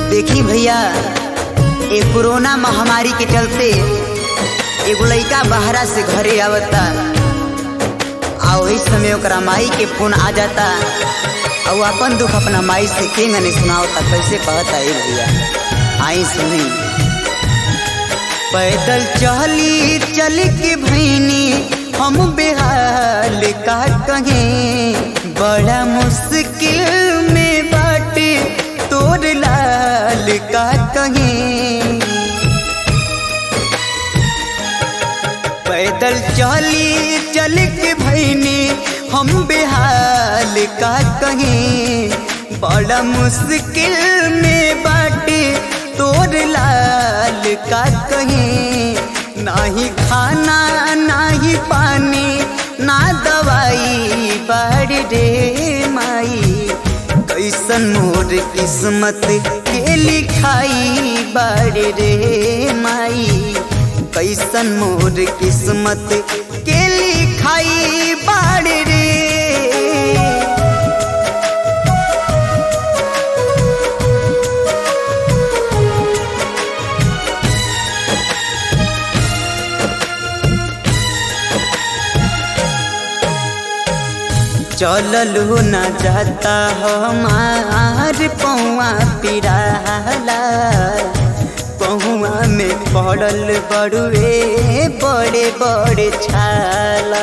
देखी भैया ए कोरोना महामारी के चलते एगो लइका बहरा से घरे आवता आ वही समय ओकरा माई के फोन आ जाता और वो अपन दुख अपना माई से केंग नहीं सुनावता कैसे कहता ए भैया आई सुनी पैदल चली चल के भैनी हम बेहाल का कहें बड़ा मुश्किल में बाटे तोर लाल का कहें पैदल चली चल के भैनी हम बेहाल का कहें बड़ा मुश्किल में बाटे तोर लाल का कहें नाही खाना नाही पानी ना दवाई बाड़ रे माई कैसन मोर किस्मत के लिखाई बाड़ रे माई कैसन मोर किस्मत के लिखाई बाड़ रे चललू न जाता हमार पौआ पिराला पहुआ में पड़ल बड़ुए बड़े बड़े छाला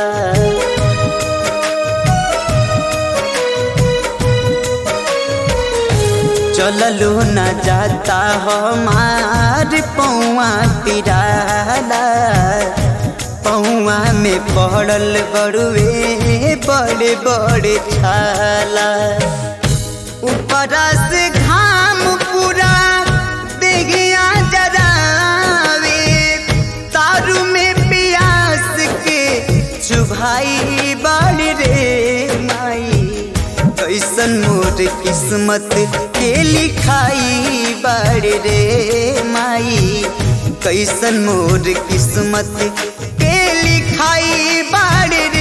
चललू न जाता हमार पौआ पिराला पौआ में पड़ल बड़ुए बड़े बड़े छाला ऊपरा से घाम पूरा देगिया जरावे तारू में प्यास के चुभाई बाड़ रे माई कैसन मोर किस्मत के लिखाई बाड़ रे माई कैसन मोर किस्मत के लिखाई बाड़ रे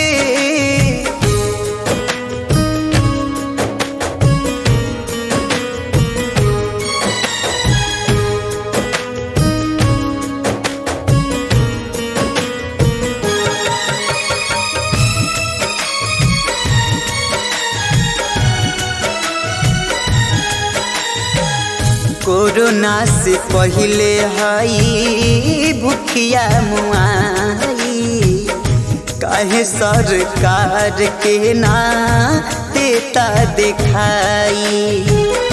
कोरोना से पहले हई भूखिया मुआई काहे सरकार के ना देता दिखाई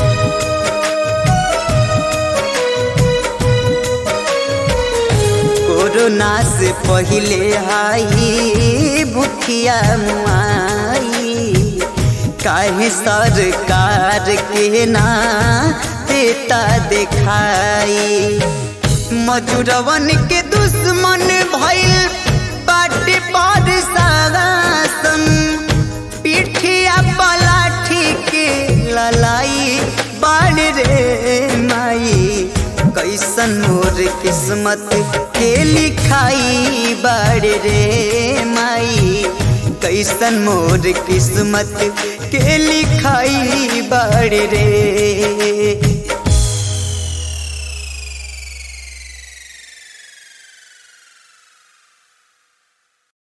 कोरोना से पहले हई भूखिया मुआई काहे सरकार के ना देता दिखाई मजूरवन के दुश्मन भइल बाटे पर सासन पीठिया पलाठी के ललाई बाड़ रे माई कैसन मोर किस्मत के लिखाई बाड़ रे माई कैसन मोर किस्मत के लिखाई बाड़ रे